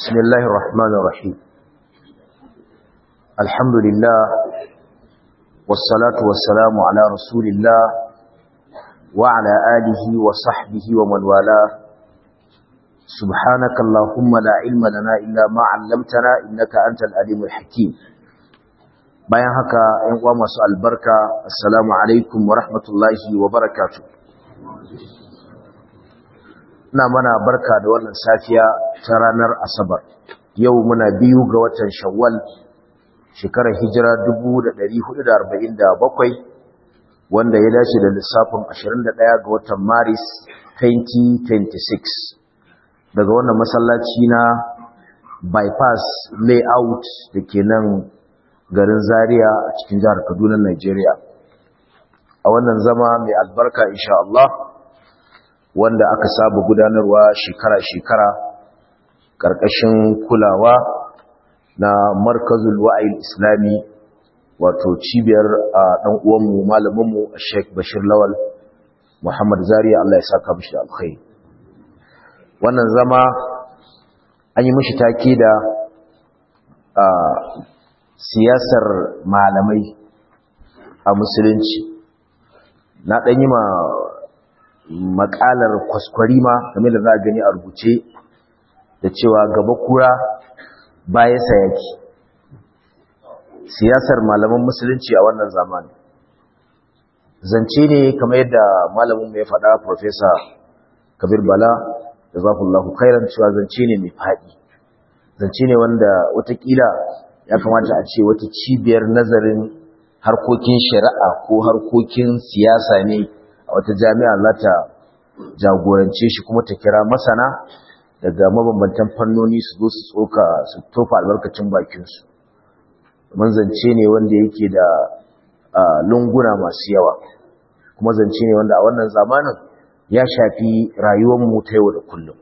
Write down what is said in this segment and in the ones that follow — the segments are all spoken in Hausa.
بسم الله الرحمن الرحيم الحمد لله والصلاة والسلام على رسول الله وعلى آله وصحبه ومن والاه سبحانك اللهم لا علم لنا إلا ما علمتنا إنك أنت الأليم الحكيم bayan haka ‘yan uwa masu albarka assalamu alaikum wa rahmatullahi wa barakatu ina mana barka da wannan safiya ta ranar asabar yau muna biyu ga watan shawwal shekarar hijira 1447 wanda ya dace da lissafin 21 ga watan maris 2026 daga wannan masallaci na bypass layout da ke nan garin Zaria a cikin jihar Kaduna Nigeria a wannan zama mai albarka insha Allah wanda aka saba gudanarwa shekara-shekara karkashin kulawa na Markazul Wa'il Islami wato cibiyar dan uwanmu malaminmu Sheikh Bashir Lawal Muhammad Zaria Allah ya saka mishi da alkhairi wannan zama an yi mishi take da siyasar malamai a musulunci na ɗan yi ma makalar kwaskwarima game da za a gani a rubuce da cewa gaba kura baya sayaki siyasar malaman musulunci a wannan zamani zance ne kamar yadda malamin mai faɗa Profesa kabir bala da zafullahu khairan cewa zance ne mai faɗi zance ne wanda watakila ya kamata a ce wata cibiyar nazarin harkokin shari'a ko harkokin siyasa ne a wata jami'a za ta jagorance shi kuma ta kira masana daga mabambantan fannoni su zo su tsoka su tofa albarkacin bakinsu zance ne wanda yake da lunguna masu yawa kuma zance ne wanda a wannan zamanin ya shafi rayuwarmu ta yau da kullum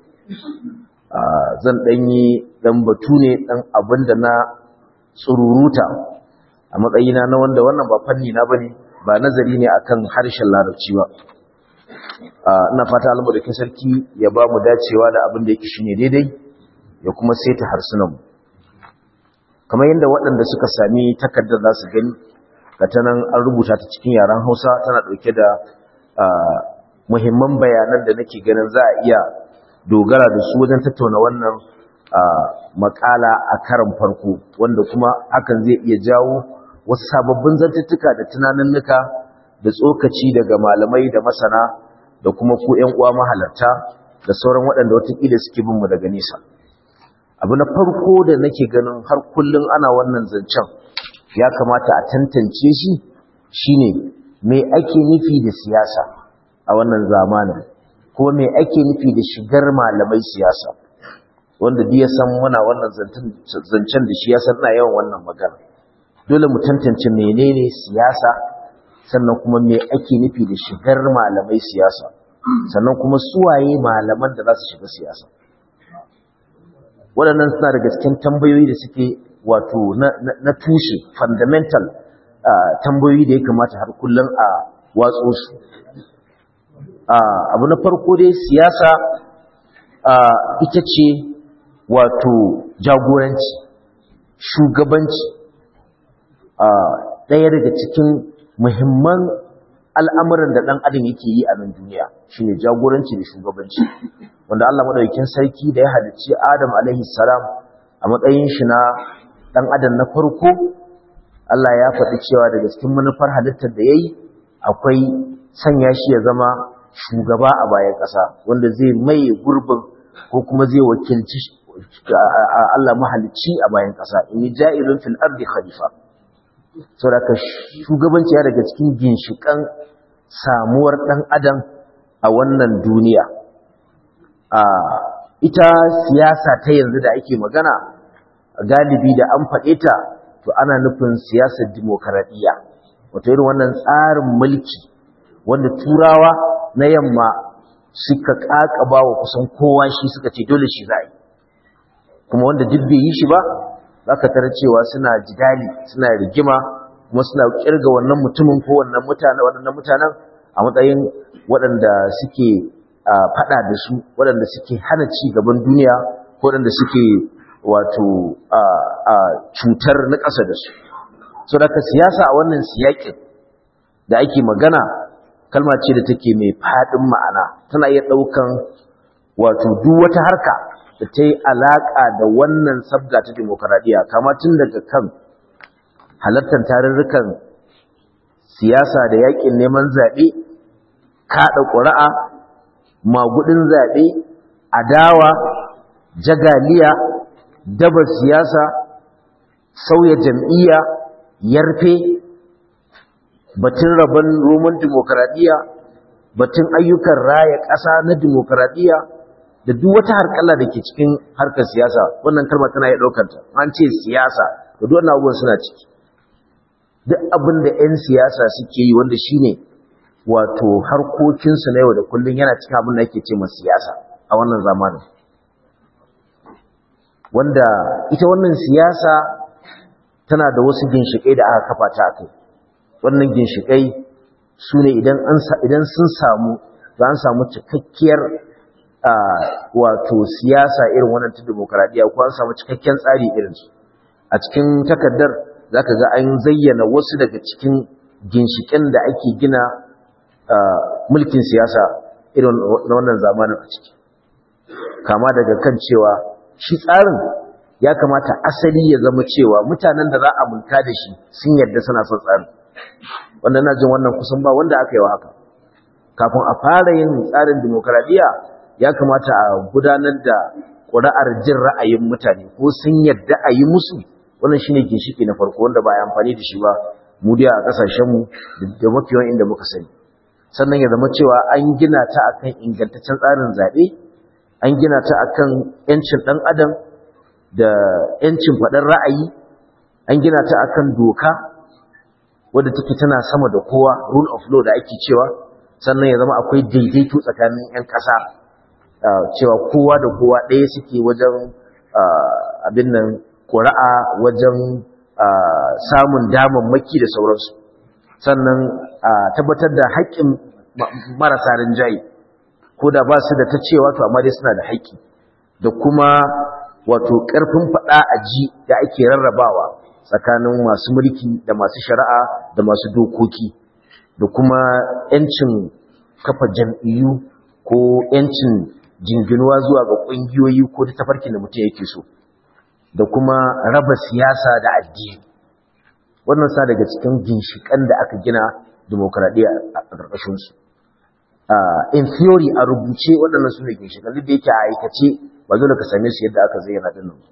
zan ɗanyi ɗan batu ne ɗan abin da na tsururuta a matsayina na wanda wannan ba fanni na bane ba nazari ne akan harshen larabci ba ina fata Allah da sarki ya ba mu dacewa da abin da yake shine daidai ya kuma saita harsunan mu kamar yadda waɗanda suka sami takardar za su gani ga ta nan an rubuta ta cikin yaren Hausa tana ɗauke da muhimman bayanan da nake ganin za a iya dogara da su wajen tattauna wannan makala a karan farko wanda kuma hakan zai iya jawo wasu sababbin zantuttuka da tunaninnuka da tsokaci daga malamai da masana da kuma ku ƴan uwa mahalarta da sauran waɗanda watakila suke bin mu daga nesa abu na farko da nake ganin har kullun ana wannan zancen ya kamata a tantance shi shine me ake nufi da siyasa a wannan zamanin ko me ake nufi da shigar malamai siyasa wanda duk ya san muna wannan zancen da shi ya san ina yawan wannan magana dole mu tantance menene siyasa sannan kuma me ake nufi da shigar malamai siyasa sannan kuma suwaye malaman da za su shiga siyasa waɗannan suna daga cikin tambayoyi da suke wato na tushe fundamental tambayoyi da ya kamata har kullum a watso su abu na farko dai siyasa ita ce wato jagoranci shugabanci a ɗaya daga cikin muhimman al'amuran da ɗan adam yake yi a nan duniya shine jagoranci da shugabanci wanda Allah maɗaukin sarki da ya halicci Adam alaihi salam a matsayin shi na ɗan adam na farko Allah ya faɗi cewa daga cikin manufar halittar da ya yi akwai sanya shi ya zama shugaba a bayan ƙasa wanda zai maye gurbin ko kuma zai wakilci Allah mahalicci a bayan ƙasa in yi ja'ilun fil ardi khalifa saboda shugabanci ya daga cikin ginshikan samuwar ɗan adam a wannan duniya a ita siyasa ta yanzu da ake magana galibi da an faɗe ta to ana nufin siyasar dimokuraɗiyya wato irin wannan tsarin mulki wanda turawa na yamma suka ƙaƙaba wa kusan kowa shi suka ce dole shi za a yi kuma wanda duk bai yi shi ba za ka tara cewa suna jidali suna rigima kuma suna kirga wannan mutumin ko wannan mutane waɗannan mutanen a matsayin waɗanda suke faɗa da su waɗanda suke hana ci gaban duniya ko waɗanda suke wato a cutar na ƙasa da su so daga siyasa a wannan siyakin da ake magana kalma ce da take mai faɗin ma'ana tana iya ɗaukan wato duk wata harka da ta yi alaƙa da wannan sabga ta demokaradiyya kama tun daga kan halartar tarurrukan siyasa da yaƙin neman zaɓe kaɗa ƙuri'a magudin zaɓe adawa jagaliya daba siyasa sauya jam'iyya yarfe batun rabon roman demokaradiyya batun ayyukan raya ƙasa na demokaradiyya da duk wata harkala da ke cikin harkar siyasa wannan kalma tana iya ɗaukanta an ce siyasa da duk wannan abubuwan suna ciki duk abin da 'yan siyasa suke yi wanda shine wato harkokinsu na yau da kullum yana cikin abin da ake ce ma siyasa a wannan zamanin wanda ita wannan siyasa tana da wasu ginshiƙai da aka kafa ta kai wannan ginshiƙai su ne idan sun samu za an samu cikakkiyar wato siyasa irin wannan ta demokaradiyya ko an samu cikakken tsari irinsu a cikin takardar za ka ga an zayyana wasu daga cikin ginshiƙen da ake gina mulkin siyasa irin na wannan zamanin a ciki kama daga kan cewa shi tsarin ya kamata asali ya zama cewa mutanen da za a mulka da shi sun yarda suna son tsarin wanda na jin wannan kusan ba wanda aka yi wa haka kafin a fara yin tsarin demokaradiyya ya kamata a gudanar da ƙuri'ar jin ra'ayin mutane ko sun yarda a yi musu wannan shine ginshiki na farko wanda ba a amfani da shi ba mu dai a ƙasashenmu da mafiyan inda muka sani sannan ya zama cewa an gina ta akan ingantaccen tsarin zaɓe an gina ta akan yancin ɗan adam da yancin faɗar ra'ayi an gina ta akan doka wadda take tana sama da kowa rule of law da ake cewa sannan ya zama akwai daidaito tsakanin 'yan ƙasa cewa kowa da kowa ɗaya suke wajen abin nan ƙura'a wajen samun damammaki da sauransu sannan tabbatar da haƙƙin marasa rinjaye ko da ba su da ta cewa to amma dai suna da haƙƙi da kuma wato ƙarfin faɗa a ji da ake rarrabawa tsakanin masu mulki da masu shari'a da masu dokoki da kuma 'yancin kafa jam'iyyu ko 'yancin jinginuwa zuwa ga ƙungiyoyi ko ta tafarkin da mutum yake so da kuma raba siyasa da addini wannan sa daga cikin ginshiƙan da aka gina demokradiyya a ƙarƙashinsu in theory a rubuce waɗannan su ne ginshiƙan duk da yake a aikace ba dole ka same su yadda aka zayyana ɗin nan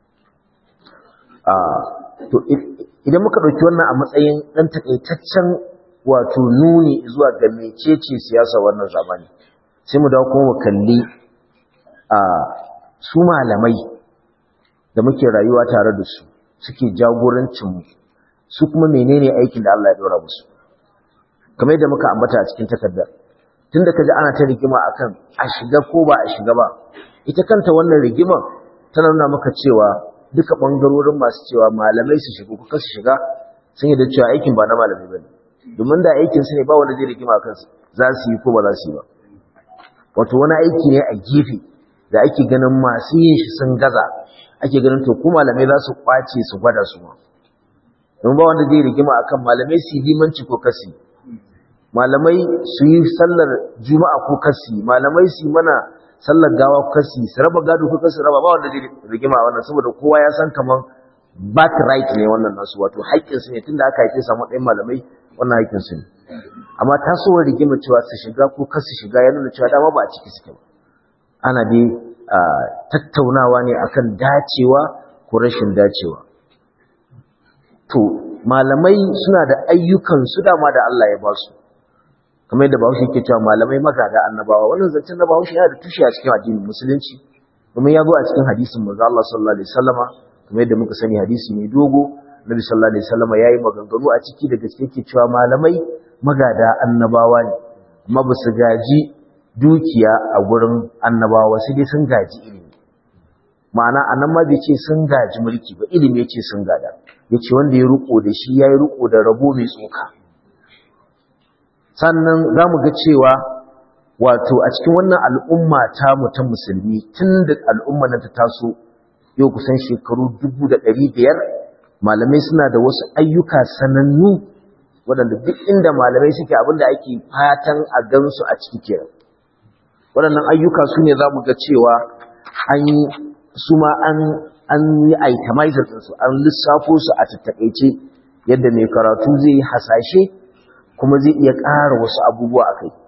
to idan muka ɗauki wannan a matsayin ɗan takaitaccen wato nuni zuwa ga mecece siyasa wannan zamani sai mu dawo kuma mu kalli a su malamai da muke rayuwa tare da su suke jagorancin su kuma menene aikin da Allah ya dora musu kamar yadda muka ambata a cikin takardar tunda kaji ana ta rigima akan a shiga ko ba a shiga ba ita kanta wannan rigima tana nuna maka cewa duka bangarorin masu cewa malamai su shiga ko su shiga sun yi da cewa aikin ba na malamai bane domin da aikin su ne ba wanda zai rigima akan su za su yi ko ba za su yi ba wato wani aiki ne a gefe da ake ganin masu yin shi sun gaza ake ganin to ku malamai za su kwace su gwada su ma don ba wanda zai rigima akan malamai su yi limanci ko kasi malamai su yi sallar juma'a ko kasi malamai su yi mana sallar gawa ko kasi su raba gado ko kasi raba ba wanda zai rigima a wannan saboda kowa ya san kaman back right ne wannan nasu wato haƙƙin su ne tunda aka haife samu ɗayan malamai wannan haƙƙin su ne amma tasowar rigima cewa su shiga ko kasu shiga ya nuna cewa dama ba a ciki suke ba ana dai tattaunawa ne akan dacewa ko rashin dacewa to malamai suna da ayyukan su dama da Allah ya ba su kamar yadda Bahaushe yake cewa malamai magada annabawa wannan zancen na Bahaushe yana da tushe a cikin addinin musulunci kuma ya zo a cikin hadisin manzo Allah sallallahu alaihi wasallama kamar yadda muka sani hadisi mai dogo Nabi sallallahu alaihi wasallama yayi maganganu a ciki da gaske yake cewa malamai magada annabawa ne amma ba su gaji dukiya a gurin annabawa sai dai sun gaji ilimi ma'ana anan ma bai ce sun gaji mulki ba ilimi yace sun gada yace wanda ya ruko da shi yayi ruko da rabo mai tsoka sannan zamu ga cewa wato a cikin wannan al'umma ta mu ta musulmi tun da al'umma nan ta taso yau kusan shekaru dubu da ɗari biyar malamai suna da wasu ayyuka sanannu waɗanda duk inda malamai suke abinda ake fatan a gansu a ciki kenan waɗannan ayyuka su ne za mu ga cewa an yi su ma an yi itemizing ɗinsu an lissafo su a tattakaice yadda mai karatu zai yi hasashe kuma zai iya ƙara wasu abubuwa a kai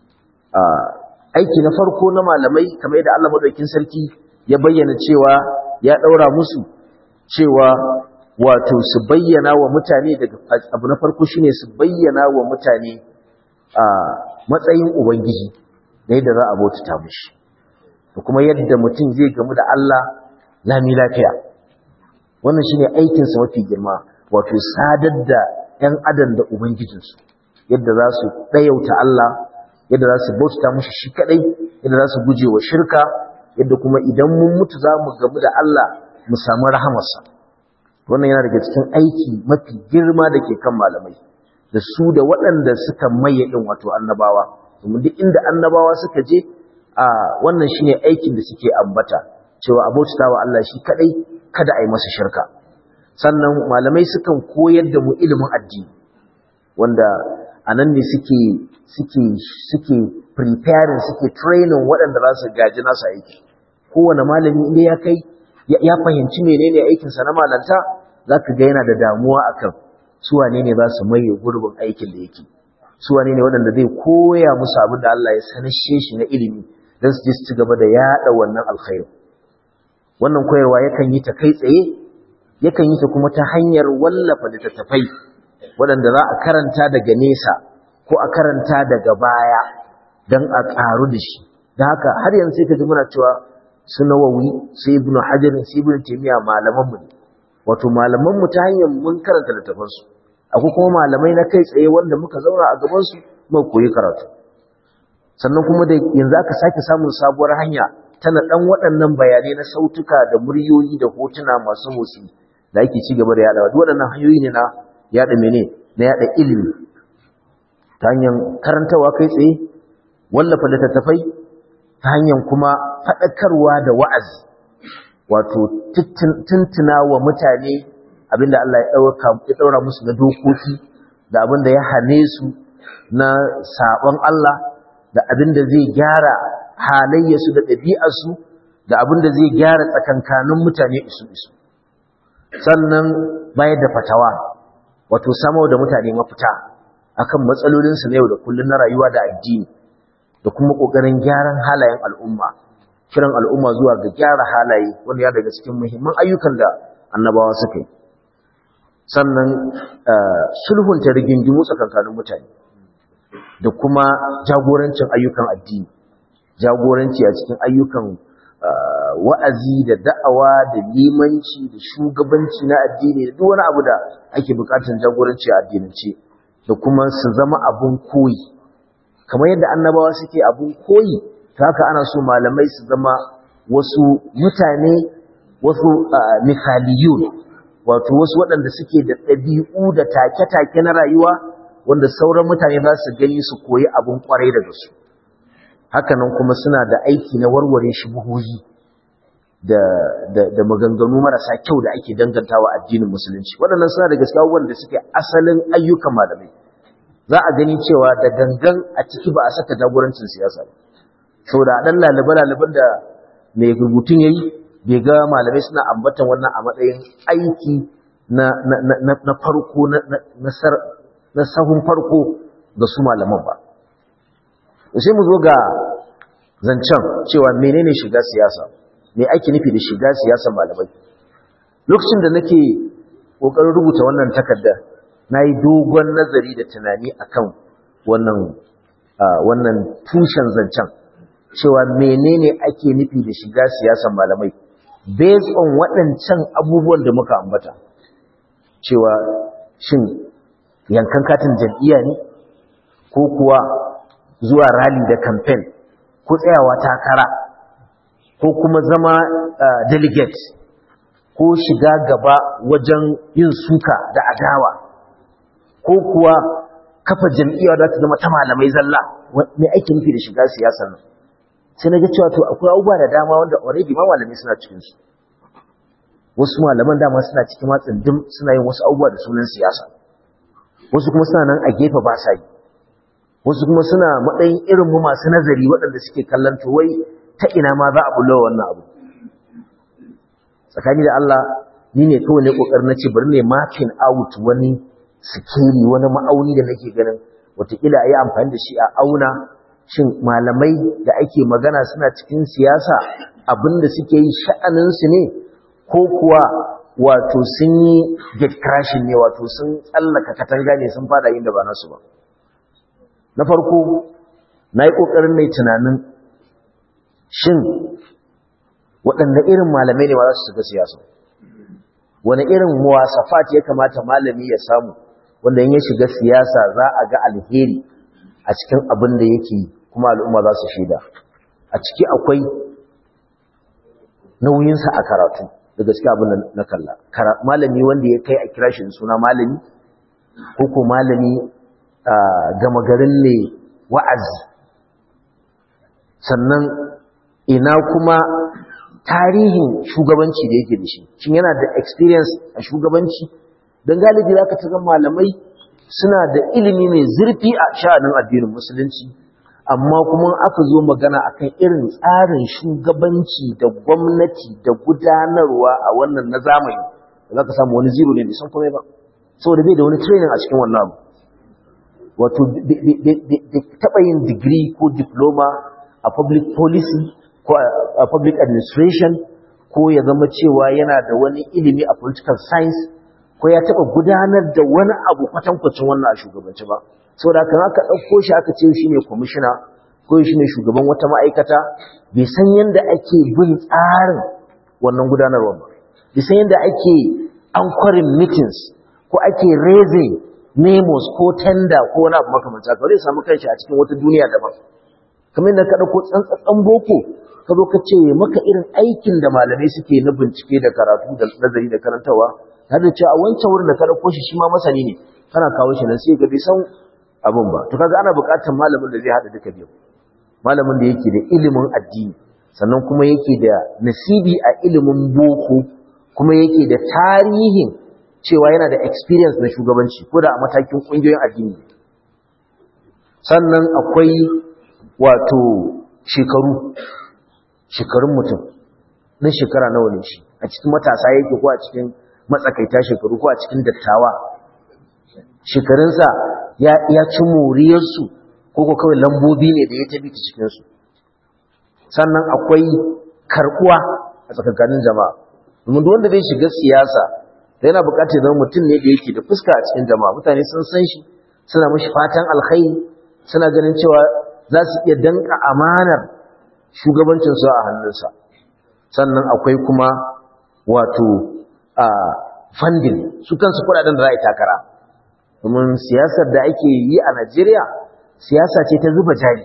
aiki na farko na malamai kamar yadda Allah madaukakin sarki ya bayyana cewa ya ɗaura musu cewa wato su bayyana wa mutane daga abu na farko shine su bayyana wa mutane a matsayin ubangiji da yadda za a bautata mushi da kuma yadda mutum zai gamu da Allah lami lafiya wannan shine aikinsa mafi girma wato sadar da 'yan adam da ubangijinsu yadda za su ɗayauta Allah yadda za su bautata mushi shi kaɗai yadda za su guje wa shirka yadda kuma idan mun mutu za mu gamu da Allah mu samu rahamarsa wannan yana daga cikin aiki mafi girma da ke kan malamai da su da waɗanda suka maye ɗin wato annabawa domin duk inda annabawa suka je a wannan shine aikin da suke ambata cewa abota wa Allah shi kadai kada a yi masa shirka sannan malamai sukan koyar da mu ilimin addini wanda anan ne suke suke suke preparing suke training waɗanda za su gaji nasu aiki kowane malami inda ya kai ya fahimci menene aikinsa na malanta za ka ga yana da damuwa akan su wane ne za su maye gurbin aikin da yake su wane ne waɗanda zai koya musu abin da Allah ya sanashe shi na ilimi don su je su ci gaba da yaɗa wannan alkhairu wannan koyarwa yakan yi ta kai tsaye yakan yi ta kuma ta hanyar wallafa littattafai waɗanda za a karanta daga nesa ko a karanta daga baya don a ƙaru da shi da haka har yanzu sai ka ji muna cewa su nawawi sai ibnu hajar sai ibnu taymiya malaman mu wato malaman mu ta hanyar mun karanta littafan su akwai kuma malamai na kai tsaye wanda muka zauna a gaban su muka koyi karatu sannan kuma da yanzu aka sake samun sabuwar hanya tana dan waɗannan bayanai na sautuka da muryoyi da hotuna masu motsi da ake ci gaba da yadawa duk waɗannan hanyoyi ne na yada mene na yada ilimi ta hanyar karantawa kai tsaye wallafa littattafai ta hanyar kuma faɗakarwa da wa'azi wato tuntuna wa mutane abinda Allah ya ɗaura musu na dokoki da abinda ya hane su na saɓon Allah da abinda zai gyara halayyarsu da ɗabi'arsu da abinda zai gyara tsakankanin mutane isu isu sannan bayar da fatawa wato samar da mutane mafita akan matsalolinsu na yau da kullum na rayuwa da addini da kuma ƙoƙarin gyaran halayen al'umma kiran al'umma zuwa ga gyara halaye wanda ya daga cikin muhimman ayyukan da annabawa suka yi sannan sulhunta rigingimu tsakankanin mutane da kuma jagorancin ayyukan addini jagoranci a cikin ayyukan wa'azi da da'awa da limanci da shugabanci na addini da duk wani abu da ake bukatar jagoranci a addinance da kuma su zama abun koyi kamar yadda annabawa suke abun koyi ta haka ana so malamai su zama wasu mutane wasu misaliyun wato wasu waɗanda suke da ɗabi'u da take-take na rayuwa wanda sauran mutane za su gani su koyi abun kwarai daga su hakanan kuma suna da aiki na warware shubuhohi da, da, da maganganu marasa kyau da ake dangantawa addinin musulunci waɗannan suna da gaskiya wanda suke asalin ayyukan malamai za a gani cewa da gangan a ciki ba a saka jagorancin siyasa ba saboda dan lalibe-laliben da mai rubutun yayi bai ga malamai suna ambatan wannan a matsayin aiki na, na, na, na farko na, na sahun farko ga su malaman ba sai mu zo ga zancen cewa menene shiga siyasa me ake nufi da shiga siyasar malamai lokacin da nake kokarin rubuta wannan takarda nayi dogon nazari da tunani akan wannan wannan tushen zancen cewa menene ake nufi da shiga siyasar malamai based on waɗancan abubuwan da muka ambata cewa shin yankan katin jam'iyya ne ko kuwa zuwa rally da campaign ko tsayawa takara ko kuma zama delegate ko shiga gaba wajen yin suka da adawa ko kuwa kafa jam'iyya da ta zama ta malamai zalla me ake nufi da shiga siyasar nan sai na ga cewa to akwai abubuwa da dama wanda already ma malamai suna cikin su wasu malaman dama suna cikin matsin dim suna yin wasu abubuwa da sunan siyasa wasu kuma suna nan a gefe ba sa yi wasu kuma suna matsayin irin mu masu nazari waɗanda suke kallon to wai ta ina ma za a bullo wannan abu tsakani da Allah ni ne kawai ne kokarin na ce bari ne mapping out wani sikeli wani ma'auni da nake ganin wataƙila a yi amfani da shi a auna shin malamai da ake magana suna cikin siyasa abinda suke yi sha'aninsu ne ko kuwa wato sun yi get crashing ne wato sun tsallaka katanga ne sun fada yin da ba nasu ba na farko na yi ƙoƙarin mai tunanin shin waɗanda irin malamai ne ma za su shiga siyasa wani irin muwasafat ya kamata malami ya samu wanda in ya shiga siyasa za a ga alheri a cikin abin da yake kuma al'umma za su shaida a ciki akwai nauyinsa a karatu da gaske abin da na kalla malami wanda ya kai a kira shi suna malami ko ko malami gama garin ne wa'azi sannan ina kuma tarihin shugabanci da yake da shi shin yana da experience a shugabanci don galibi za ka ta malamai suna da ilimi mai zurfi a sha'anin addinin musulunci amma kuma aka zo magana akan irin tsarin shugabanci da gwamnati da gudanarwa a wannan na zamani da za ka samu wani zero ne bai san komai ba saboda bai da wani training a cikin wannan abu wato taɓa yin digiri ko diploma a public policy ko a public administration ko ya zama cewa yana da wani ilimi a political science ko ya taɓa gudanar da wani abu kwatankwacin wannan a shugabanci ba saboda kan aka ɗauko shi aka ce shi ne kwamishina ko shi ne shugaban wata ma'aikata bai san yadda ake bin tsarin wannan gudanarwa ba bai san yadda ake anchoring meetings ko ake raising memos ko tender ko wani abu makamanta ka zai samu kanshi a cikin wata duniya daban kamar da ka ɗauko tsantsatsan boko ka zo ka ce maka irin aikin da malamai suke na bincike da karatu da nazari da karantawa har da cewa a wancan wurin da ka ɗauko shi shi ma masani ne kana kawo shi nan sai ka bai san abin ba to kaga ana buƙatar malamin da zai haɗa duka biyu malamin da yake da ilimin addini sannan kuma yake da nasibi a ilimin boko kuma yake da tarihin cewa yana da experience na shugabanci ko da a matakin ƙungiyoyin addini sannan akwai wato shekaru shekarun mutum na shekara nawa ne shi a cikin matasa yake ko a cikin matsakaita shekaru ko a cikin dattawa shekarunsa ya ci moriyarsu ko ko kawai lambobi ne da ya tabi ta cikinsu sannan akwai karkuwa a tsakankanin jama'a domin wanda zai shiga siyasa da yana bukatar zama mutum ne da yake da fuska a cikin jama'a mutane sun san shi suna mashi fatan alkhairi suna ganin cewa za su iya danka amanar shugabancinsu a hannunsa sannan akwai kuma wato a funding su kansu kudaden da za a yi takara domin siyasar da ake yi a Najeriya siyasa ce ta zuba jari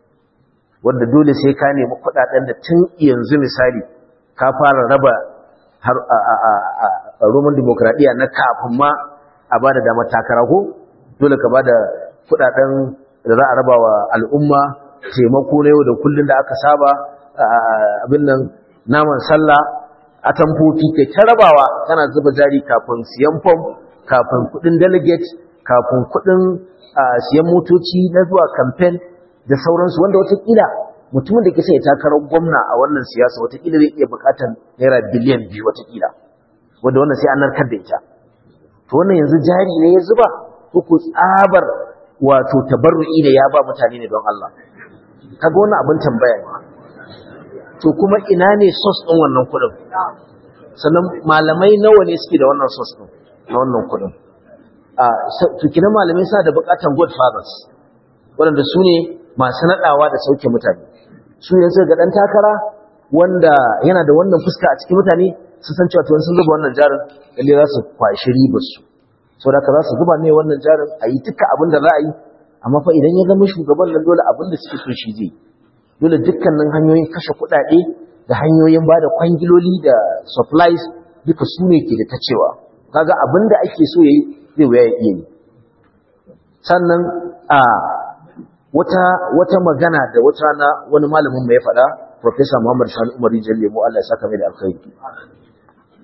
wanda dole sai ka nemi kudaden da tun yanzu misali ka fara raba har a roman demokradiyya na kafin ma a ba da damar takara ko dole ka ba da kudaden da za a raba wa al'umma taimako na yau da kullum da aka saba abin nan naman sallah a tamfofi kai ta rabawa kana zuba jari kafin siyan fom kafin kudin delegate kafin kudin siyan motoci na zuwa campaign da sauransu wanda watakila mutumin da ke sai takarar gwamna a wannan siyasa watakila zai iya bukatar naira biliyan biyu watakila wanda wannan sai an narkar da ita to wannan yanzu jari ne ya zuba ko ku tsabar wato tabarru'i da ya ba mutane ne don Allah kaga wannan abin tambaya ne to kuma ina ne source din wannan kudin sannan malamai nawa ne suke da wannan source din na wannan kudin a to kina malamai sa da bukatan godfathers waɗanda su ne masu nadawa da sauke mutane su ne suka ga dan takara wanda yana da wannan fuska a cikin mutane su san cewa to sun zuba wannan jarin lalle za su kwashi ribar su saboda ka za su zuba ne wannan jarin a yi duka abin da za a yi amma fa idan ya zama shugaban nan dole abin da suke so shi zai dole dukkanin hanyoyin kashe kuɗaɗe da hanyoyin ba da kwangiloli da supplies duka su ne ke da ta cewa kaga abin da ake so ya yi zai wuya ya iya yi sannan a wata wata magana da wata rana wani malamin mai faɗa Professor Muhammad Sani Umar Rijal Lemo Allah ya saka mai da alkhairi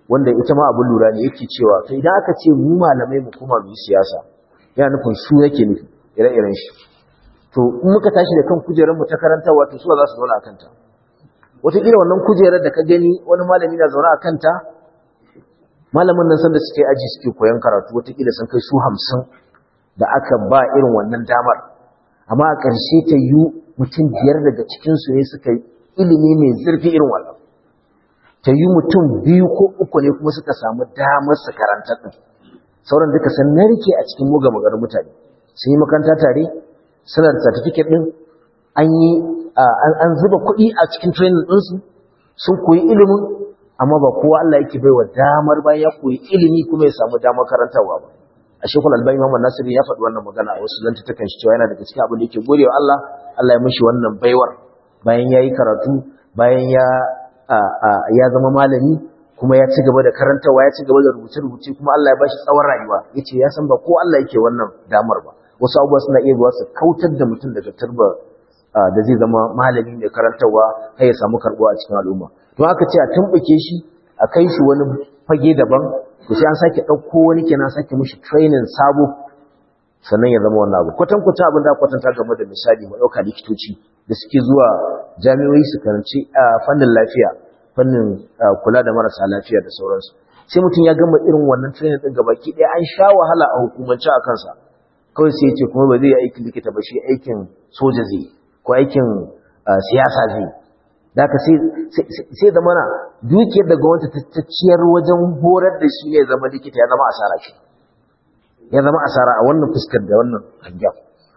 wanda ita ma abin lura ne yake cewa to idan aka ce mu malamai mu kuma mu yi siyasa yana nufin su yake nufi ire-iren shi to in muka tashi da kan kujerar mu ta karantarwa to su za su zauna a kanta wataƙila wannan kujerar da ka gani wani malami na zaune a kanta malamin nan sanda suke aji suke koyon karatu wataƙila sun kai su hamsin da aka ba irin wannan damar amma a ƙarshe ta yi mutum biyar daga cikinsu ne suka yi ilimi mai zurfi irin wannan ta yi mutum biyu ko uku ne kuma suka samu damar su karanta ɗin sauran duka sun narke a cikin muga magarin mutane sun yi makaranta tare suna da certificate ɗin an yi an zuba kuɗi a cikin training ɗinsu sun koyi ilimin amma ba kowa Allah yake baiwa damar bayan ya koyi ilimi kuma ya samu damar karantarwa ba a shekul albani Muhammad Nasiru ya faɗi wannan magana a wasu zantutukan shi cewa yana daga cikin abin da yake godewa Allah Allah ya mishi wannan baiwar bayan ya yi karatu bayan ya ya zama malami kuma ya ci gaba da karantarwa ya ci gaba da rubuce-rubuce kuma Allah ya bashi tsawon rayuwa yace ya san ba ko Allah yake wannan damar ba wasu abubuwa suna iya zuwa su kautar da mutum daga turba da zai zama malami mai karantarwa har ya samu karbuwa a cikin al'umma don aka ce a tumbuke shi a kai shi wani fage daban to sai an sake ɗauko wani kenan sake mishi training sabo sannan ya zama wannan abu kwatan kwatan abin da kwatanta game da misali mu ɗauka likitoci da suke zuwa jami'o'i su karanci a fannin lafiya fannin kula da marasa lafiya da sauransu sai mutum ya gama irin wannan training ɗin gabaki ɗaya an sha wahala a hukumance a kansa kawai sai ya ce kuma ba zai yi aikin likita ba shi aikin soja zai ko aikin siyasa zai Daka sai da mana dukiyar da gwamnati ta ciyar wajen horar da shi ne zama likita ya zama asara shi ya zama asara a wannan fuskar da wannan hangen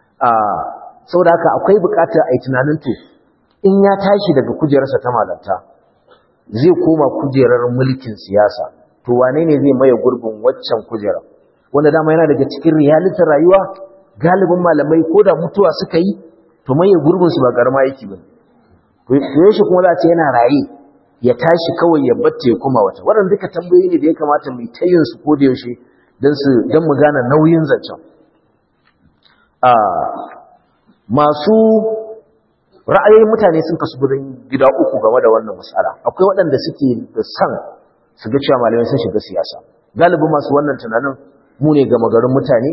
sau da haka akwai bukatar a yi tunanin to in ya tashi daga kujerarsa ta malanta zai koma kujerar mulkin siyasa to wane ne zai maye gurbin waccan kujerar wanda dama yana daga cikin realitin rayuwa galibin malamai ko da mutuwa suka yi to maye gurbinsu ba garma yake ba yaushe kuma za a ce yana raye ya tashi kawai ya batta ya kuma wata waɗanda duka tambayoyi ne da ya kamata mu ta yin su ko da yaushe don su don mu gane nauyin zancen a masu ra'ayoyin mutane sun kasu gudun gida uku game da wannan matsala akwai waɗanda suke da san su ga cewa malamai sun shiga siyasa galibin masu wannan tunanin mu ne gama garin mutane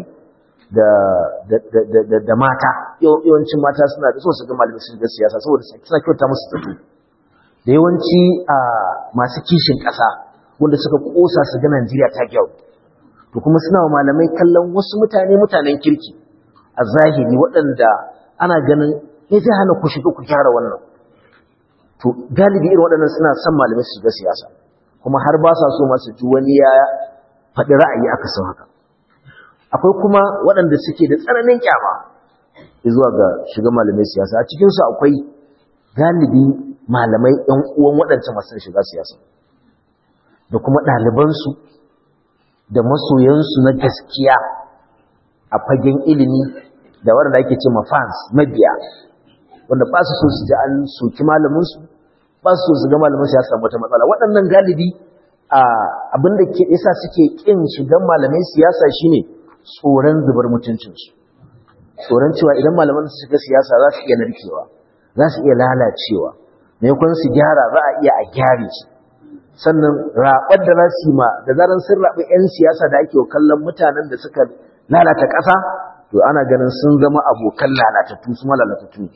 da mata yawancin mata suna da so su ga malamai su shiga siyasa saboda suna kyauta musu zato da yawanci a masu kishin ƙasa wanda suka kosa su ga Najeriya ta kyau to kuma suna wa malamai kallon wasu mutane mutanen kirki a zahiri waɗanda ana ganin ne zai hana ku shiga ku gyara wannan to galibi irin waɗannan suna son malamai su shiga siyasa kuma har ba sa so masu ji wani ya faɗi ra'ayi aka san haka akwai kuma waɗanda suke da tsananin kyama zuwa ga shiga malamai siyasa a cikinsu akwai galibi malamai ɗan uwan waɗancan masu shiga siyasa da kuma ɗalibansu da masoyansu na gaskiya a fagen ilimi da waɗanda ake ce fans mabiya wanda ba su so su ji an soki malaminsu ba su so su ga malaminsu ya samu wata matsala waɗannan galibi abin da ke isa suke ƙin shigan malamai siyasa shine tsoron zubar mutuncinsu tsoron cewa idan malaman su shiga siyasa za su iya narkewa za su iya lalacewa maimakon su gyara za a iya a gyare su sannan raɓar da za su yi ma da zaran sun raɓi 'yan siyasa da ake kallon mutanen da suka lalata ƙasa to ana ganin sun zama abokan lalatattu su ma lalatattu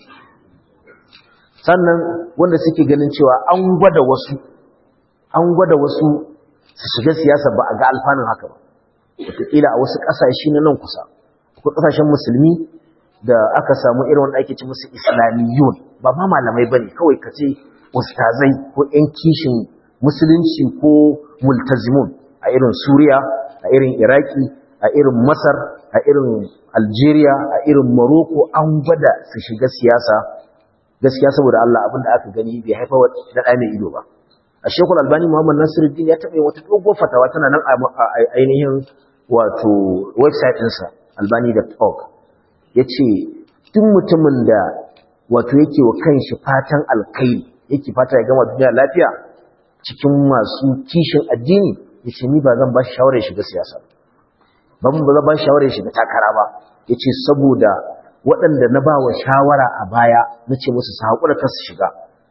sannan wanda suke ganin cewa an gwada wasu an gwada wasu su shiga siyasa ba a ga alfanun haka ba wataƙila a wasu ƙasashe na nan kusa akwai ƙasashen musulmi da aka samu irin wanda ake ci musu islamiyun ba ma malamai ba ne kawai ka ce ustazai ko 'yan kishin musulunci ko multazimun a irin suriya a irin iraki a irin masar a irin algeria a irin morocco an gwada su shiga siyasa gaskiya saboda allah abin da aka gani bai haifa da ɗa mai ido ba a shekul albani muhammad nasiruddin ya taɓa wata dogon fatawa tana nan a ainihin wato website ɗinsa albani.org ya ce duk mutumin da wato yake wa kanshi fatan alkairi yake fata ya gama duniya lafiya cikin masu kishin addini ya ce ni ba zan ba shi shawarar shiga siyasa ba ba zan ba shi shawarar shiga takara ba ya ce saboda waɗanda na ba wa shawara a baya na ce musu su haƙura ta su shiga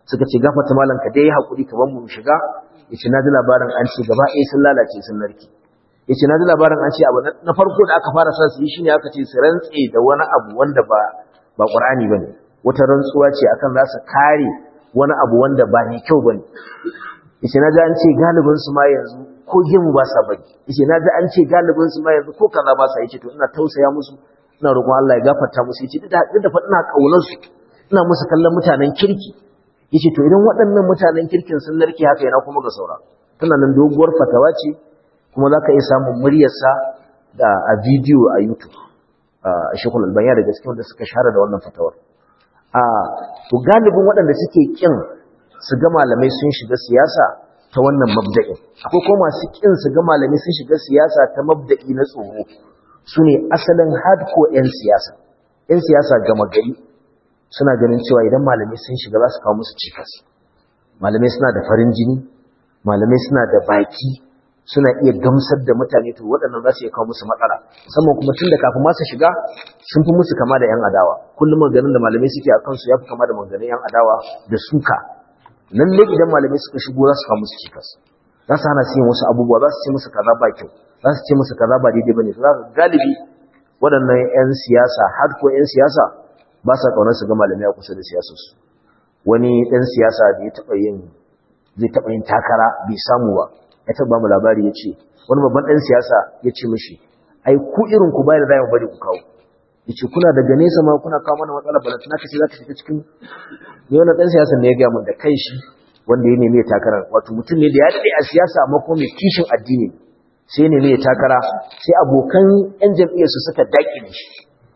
suka ce gafata malam ka dai hakuri ka ban mu shiga yace na ji labarin an ce gaba ɗaya sun lalace sun narki yace na ji labarin an ce abu na farko da aka fara sa su yi shine aka ce su rantse da wani abu wanda ba ba Qur'ani bane wata rantsuwa ce akan za su kare wani abu wanda ba mai kyau bane yace na ji an ce galibin su ma yanzu ko gimu ba sa bari yace na ji an ce galibin su ma yanzu ko kaza ba sa yace to ina tausaya musu ina roƙon Allah ya gafarta musu yace duk da duk da fa ina kaunar su ina musu kallon mutanen kirki yace to idan waɗannan mutanen kirkin sun narke haka yana kuma ga saura tana nan doguwar fatawa ce kuma zaka iya samun muryarsa da a bidiyo a YouTube a Sheikhul Albani da gaskiya wanda suka share da wannan fatawar a to galibin waɗanda suke kin su ga malamai sun shiga siyasa ta wannan mabda'in akwai kuma masu kin su ga malamai sun shiga siyasa ta mabda'i na tsoro su ne asalin hardcore 'yan siyasa 'yan siyasa gama gari suna ganin cewa idan malamai sun shiga za su kawo musu cikas malamai suna da farin jini malamai suna da baki suna iya gamsar da mutane to waɗannan za su iya kawo musu matsala musamman kuma tun da kafin masu shiga sun fi musu kama da 'yan adawa kullum maganin da malamai suke a kansu ya fi kama da maganin 'yan adawa da suka lalle idan malamai suka shigo za su kawo musu cikas za su hana su yin wasu abubuwa za su ce musu kaza ba kyau za su ce musu kaza ba daidai bane za ka galibi waɗannan 'yan siyasa har ko 'yan siyasa ba sa kaunar su ga malamai a kusa da siyasarsu wani ɗan siyasa da ya taɓa yin zai taɓa yin takara bai samu ba ya taɓa mu labari ya ce wani babban ɗan siyasa ya ce mishi ai ku irin ku bayar da zai bari ku kawo ya ce kuna daga nesa ma kuna kawo mana matsala balantana ka ce za ka shiga cikin ne wani ɗan siyasa ne ya gaya mun da kai shi wanda ya nemi ya takarar wato mutum ne da ya daɗe a siyasa amma kuma mai kishin addini sai ya nemi ya takara sai abokan yan jam'iyyarsu suka daƙile shi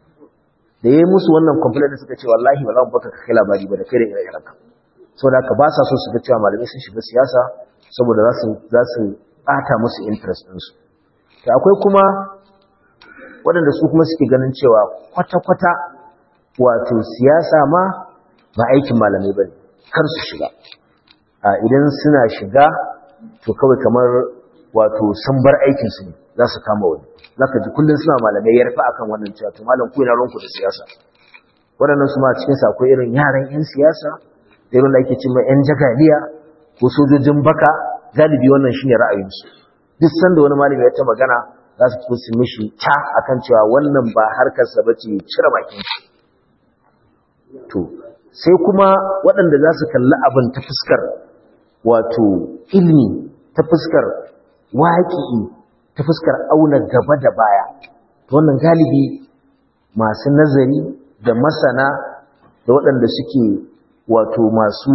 da ya yi musu wannan complaint suka ce wallahi ba za mu baka kai labari ba da kai da ire-iren ka saboda haka ba sa so su ga cewa malamai sun shiga siyasa saboda za su za su ɓata musu interest ɗinsu to akwai kuma waɗanda su kuma suke ganin cewa kwata-kwata wato siyasa ma ba aikin malamai ba ne kar su shiga idan suna shiga to kawai kamar wato sun bar aikinsu ne za su kama wani za ka ji kullum suna malamai ya rufe akan wannan cewa to malam ku yana ranku da siyasa waɗannan su ma cikin sa akwai irin yaran 'yan siyasa da irin da ake cimma 'yan jagaliya ko sojojin baka galibi wannan shine ra'ayinsu duk sanda wani malami ya ta magana za su fito su mishi ta akan cewa wannan ba harkarsa ba ce cire bakin shi to sai kuma waɗanda za su kalli abin ta fuskar wato ilmi ta fuskar waƙi ta fuskar auna gaba da baya wannan galibi masu nazari da masana da waɗanda suke wato masu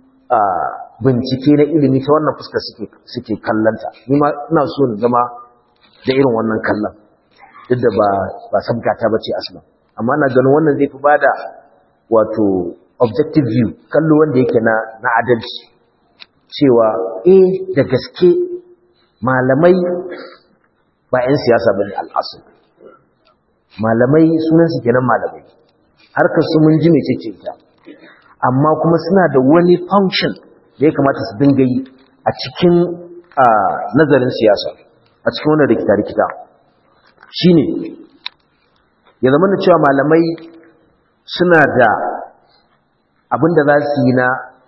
bincike na ilimi ta wannan fuskar suke kallanta ni ma ina so in zama da irin wannan kallon duk da ba ba sabgata bace aslan amma ina ganin wannan zai fi bada wato objective view kallo wanda yake na na adalci cewa eh da gaske malamai ba 'yan siyasa bane al'asul malamai sunan su kenan malamai harkar su mun ji mece ce ta amma kuma suna da wani function da ya kamata su dinga yi a cikin nazarin siyasa a cikin wannan rikita-rikita shine ya zama da cewa malamai suna da abin da za su yi na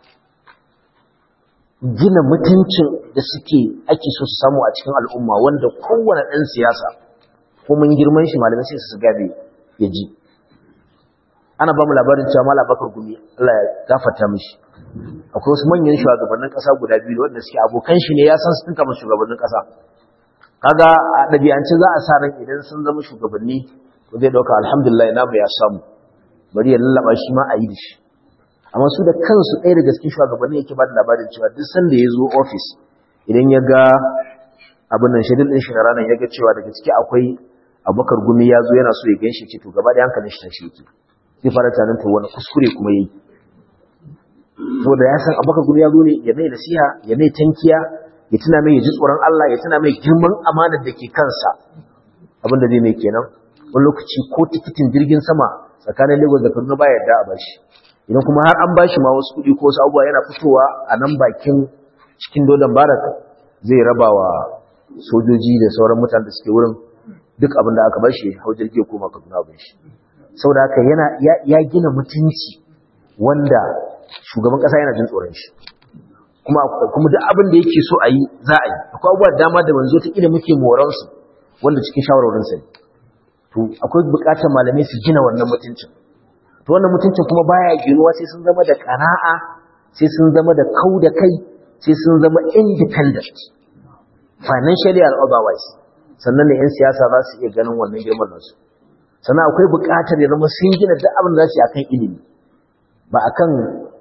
gina mutuncin da suke ake so su samu a cikin al'umma wanda kowane ɗan siyasa ko mun girman shi malamai sai su gabe ya ji ana ba mu labarin cewa mala bakar gumi Allah ya gafarta mishi akwai wasu manyan shugabannin ƙasa guda biyu wanda suke abokan shi ne ya san su tunka shugabannin ƙasa kaga a ɗabi'ance za a sa ran idan sun zama shugabanni to zai ɗauka alhamdulillah namu ya samu bari ya lallaba shi ma a yi da shi amma su da kansu ɗaya daga cikin shugabanni yake ba da labarin cewa duk sanda ya zo ofis idan ya ga abin nan shedul ɗin shi na ranar ya ga cewa daga ciki akwai abubakar gumi ya zo yana so ya gan shi ce to gaba da hankalin shi tashi yake zai fara tunanin to wani kuskure kuma yi saboda ya san abubakar gumi ya zo ne ya mai nasiha ya mai tankiya ya tuna mai ya ji tsoron Allah ya tuna mai girman amanar da ke kansa abin da zai mai kenan wani lokaci ko tikitin jirgin sama tsakanin Lagos da Kaduna ba yarda a bashi idan kuma har an bashi ma wasu kuɗi ko wasu abubuwa yana fitowa a nan bakin cikin dodon barak zai raba wa sojoji da sauran mutane da suke wurin duk abin da aka bashi hau jirgi ko maka duna abin shi saboda haka yana ya gina mutunci wanda shugaban kasa yana jin tsoron shi kuma kuma duk abin da yake so a yi za a yi akwai abubuwa dama da manzo ta ila muke moran su wanda cikin shawarorin sa to akwai bukatar malamai su gina wannan mutuncin to wannan mutuncin kuma baya ginuwa sai sun zama da qana'a sai sun zama da kau da kai sai sun zama independent financially and otherwise sannan ne 'yan siyasa za su iya ganin wannan girman nasu sannan akwai buƙatar ya zama sun gina duk abin da za su yi akan ilimi ba akan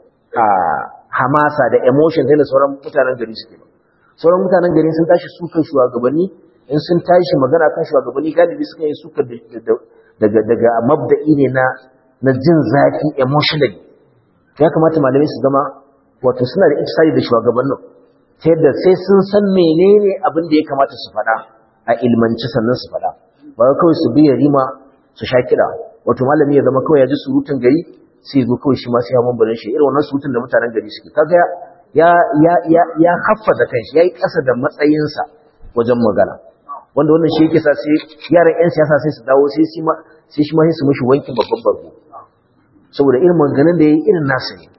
hamasa da emotion da sauran mutanen gari suke ba sauran mutanen gari sun tashi sukan shugabanni in sun tashi magana kan shugabanni galibi suka yi suka daga daga mabda'i ne na na jin zafi emotionally ya kamata malamai su zama wato suna da ikisari da shugabannin ta yadda sai sun san menene abin da ya kamata su faɗa a ilmanci sannan su faɗa ba kawai su biya rima su sha kiɗa wato malami ya zama kawai ya ji surutun gari sai zo kawai shi ma sai ya mambarin shi irin wannan surutun da mutanen gari suke kaga ya ya ya ya haffaza kanshi yayi ƙasa da matsayinsa wajen magana wanda wannan shi yake sa sai yaran yan siyasa sai su dawo sai shi ma sai shi ma sai su mishi wankin babban barko saboda irin maganganun da yayi irin nasu ne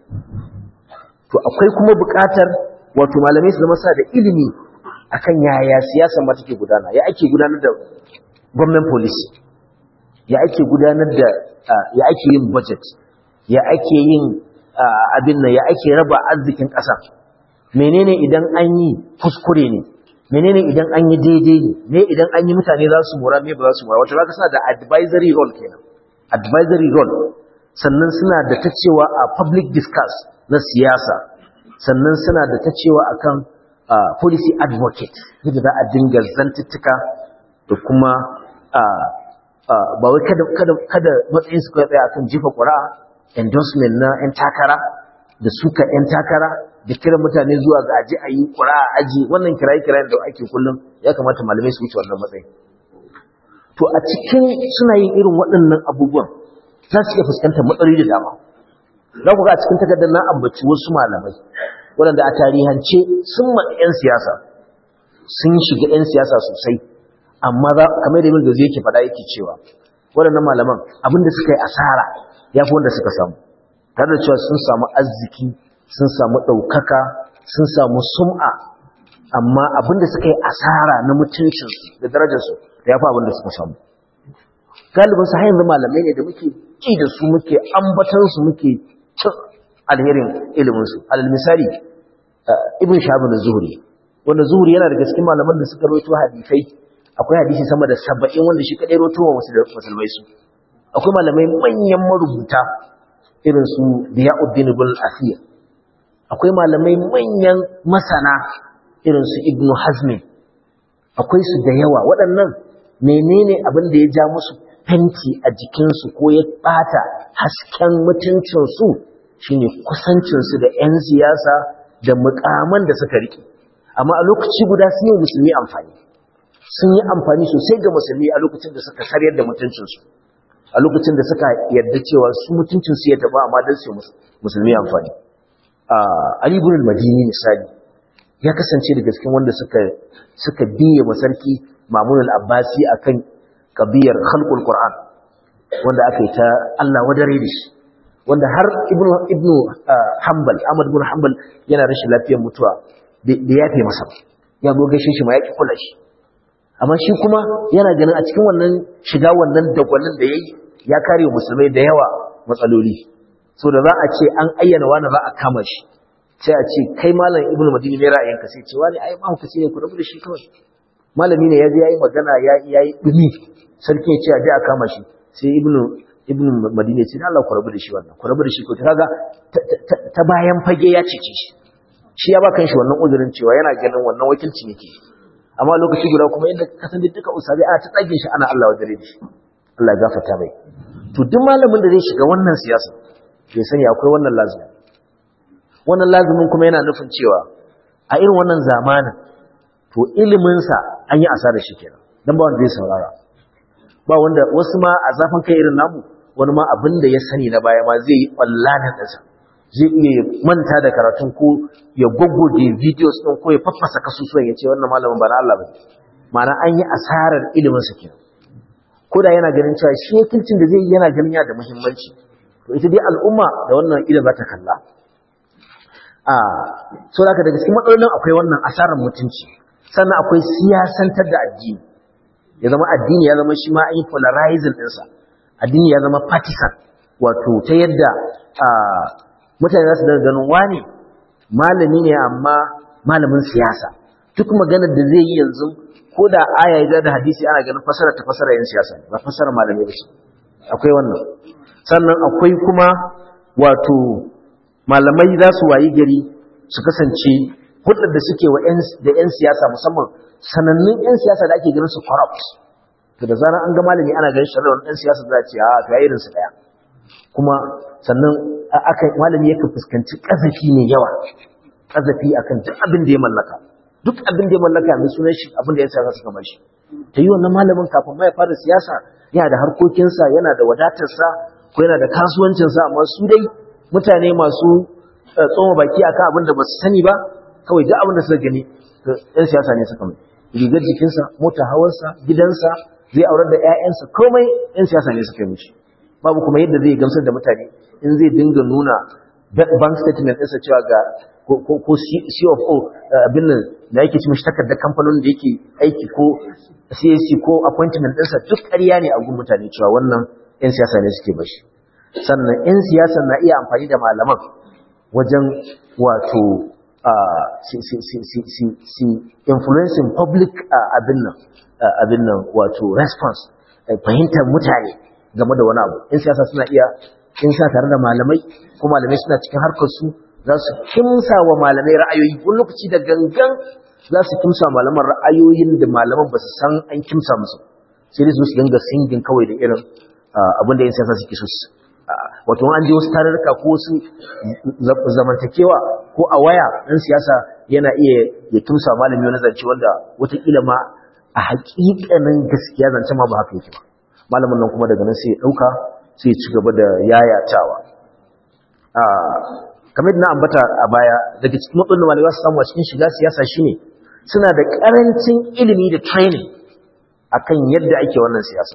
to akwai kuma buƙatar wato malamai su zama sa da ilimi akan yaya siyasar ma take gudana ya ake gudanar da government policy ya ake gudanar da ya ake yin budget ya ake yin abin nan ya ake raba arzikin ƙasa menene idan an yi kuskure ne menene idan an yi daidai ne me idan an yi mutane za su mora me ba za su mora wato zaka suna da advisory role kenan advisory role sannan suna da ta cewa a public discourse na siyasa sannan suna da ta cewa akan Uh, policy advocate yadda za a dinga zantuttuka da kuma uh, uh, ba wai kada, kada, kada matsayin su tsaya akan jefa ƙura'a endorsement na 'yan takara da suka 'yan takara da kira mutane zuwa ga aji a yi ƙura'a aji wannan kiraye-kirayen da ake kullum ya kamata malamai su wuce wannan matsayin to a cikin suna yin irin waɗannan abubuwan za su iya fuskantar matsaloli da dama za ku ga a cikin takardar na ambaci wasu malamai waɗanda a tarihance sun matsi 'yan siyasa sun shiga 'yan siyasa sosai amma za kamar da min gazi yake faɗa yake cewa waɗannan malaman abinda suka yi asara ya fi wanda suka samu tare da cewa sun samu arziki sun samu ɗaukaka sun samu sum'a amma abinda suka yi asara na mutuncinsu da darajarsu ya fi abinda suka samu galibin su hanyar malamai ne da muke ƙi da su muke ambatansu muke cin alherin iliminsu alal misali ibn shahabin zuhri wanda zuhri yana daga cikin malaman da suka rawaito hadisai akwai hadisi sama da saba'in wanda shi kadai rawaito wa musulmai su akwai malamai manyan marubuta irin su Diyauddin ibn Asir akwai malamai manyan masana irin su Ibn Hazm akwai su da yawa waɗannan menene abin da ya ja musu fenti a jikinsu ko ya ɓata hasken mutuncinsu shine kusancinsu da 'yan siyasa da mukaman da suka riƙe amma a lokaci guda sun yi musulmi amfani sun yi amfani sosai ga musulmi a lokacin da suka karyar da mutuncinsu a lokacin da suka yarda cewa su mutuncinsu ya taba amma don su musulmi amfani Ali ibn al-Madini misali ya kasance da cikin wanda suka suka biye masarki Mamun al-Abbasi akan kabiyar khalqul Qur'an wanda aka yi ta Allah wadare da shi wanda har ibnu ibnu hanbal ahmad ibn hanbal yana rashin lafiyar mutuwa da yafe masa ya zo gaishe shi ma ya ki kula shi amma shi kuma yana ganin a cikin wannan shiga wannan dagwalin da yayi ya kare musulmai da yawa matsaloli so da za a ce an ayyana wani za a kama shi sai a ce kai malam ibnu madini ne ra'ayinka sai ce wani ai mahaukaci ne ku rabu da shi kawai malami ne ya je yayi magana ya yayi dumi sarki ya ce a je a kama shi sai ibnu ibn madina ce Allah ku rabu da shi wannan ku rabu da shi ko kaga ta bayan fage ya cece shi shi ya ba kan shi wannan uzurin cewa yana ganin wannan wakilci ne ke amma lokaci guda kuma inda ka san duka usabi ana ta tsage shi ana Allah wadare da shi Allah ya gafarta mai to duk malamin da zai shiga wannan siyasa bai sani akwai wannan lazumi wannan lazumin kuma yana nufin cewa a irin wannan zamanin to ilimin sa an yi asarar shi kenan dan ba wanda zai saurara ba wanda wasu ma a zafin kai irin namu wani ma abin da ya sani na baya ma zai yi ƙwallanin ɗansa zai iya manta da karatun ko ya gwaggwage videos ɗin ko ya faffasa kasusuwan ya ce wannan malamin ba na Allah ba ma'ana an yi asarar ilimin sa kenan ko da yana ganin cewa shi wakilcin da zai yi yana ganin yana da muhimmanci to ita dai al'umma da wannan idan za ta kalla a so da daga cikin matsalolin akwai wannan asarar mutunci sannan akwai siyasantar da addini ya zama addini ya zama shi ma an yi polarizing ɗinsa addini ya zama partisan wato ta yadda mutane za su daga ganin wani malami ne amma malamin siyasa duk maganar da zai yi yanzu ko da aya ya da hadisi ana ganin fasara ta fasara yin siyasa ba fasara malami ba akwai wannan sannan akwai kuma wato malamai za su wayi gari su kasance hulɗar da suke wa da 'yan siyasa musamman sanannun 'yan siyasa da ake ganin su corrupt to da zarar an ga malami ana ganin shari'a wani ɗan siyasa za a ce a to ya irin su ɗaya kuma sannan aka malami yakan fuskanci ƙazafi mai yawa ƙazafi akan duk abin da ya mallaka duk abin da ya mallaka mai sunan shi abin da ya siyasa suka bar shi ta yi wannan malamin kafin ma ya fara siyasa yana da harkokinsa yana da wadatarsa ko yana da kasuwancinsa amma su dai mutane masu tsoma baki akan abin da ba su sani ba kawai duk abin da suka gani ɗan siyasa ne suka mai rigar jikinsa mota hawansa gidansa zai aurar da 'ya'yansa komai 'yan siyasa ne suka yi mishi babu kuma yadda zai gamsar da mutane in zai dinga nuna bank statement ɗinsa cewa ga ko CFO abin nan da yake ci mishi takardar kamfanin da yake aiki ko CAC ko appointment ɗinsa duk ƙarya ne a gun mutane cewa wannan 'yan siyasa ne suke bashi sannan 'yan siyasa na iya amfani da malaman wajen wato si influencing public abin nan abin nan wato response fahimtar mutane game da wani abu 'yan siyasa suna iya in sa tare da malamai ko malamai suna cikin harkar su za su kimsa wa malamai ra'ayoyi wani lokaci da gangan za su kimsa malaman ra'ayoyin da malaman ba su san an kimsa musu sai dai su su dinga singin kawai da irin abin da 'yan siyasa suke so wato an je wasu tarurruka ko wasu zamantakewa ko a waya ɗan siyasa yana iya ya kimsa malami wani zance wanda watakila ma a haƙiƙanin gaskiya zance ma ba haka yake ba malamin nan kuma daga nan sai ya ɗauka sai ci gaba da yayatawa kamar na ambata a baya daga cikin matsalolin malamai za su samu a cikin shiga siyasa shine suna da karancin ilimi da training akan yadda ake wannan siyasa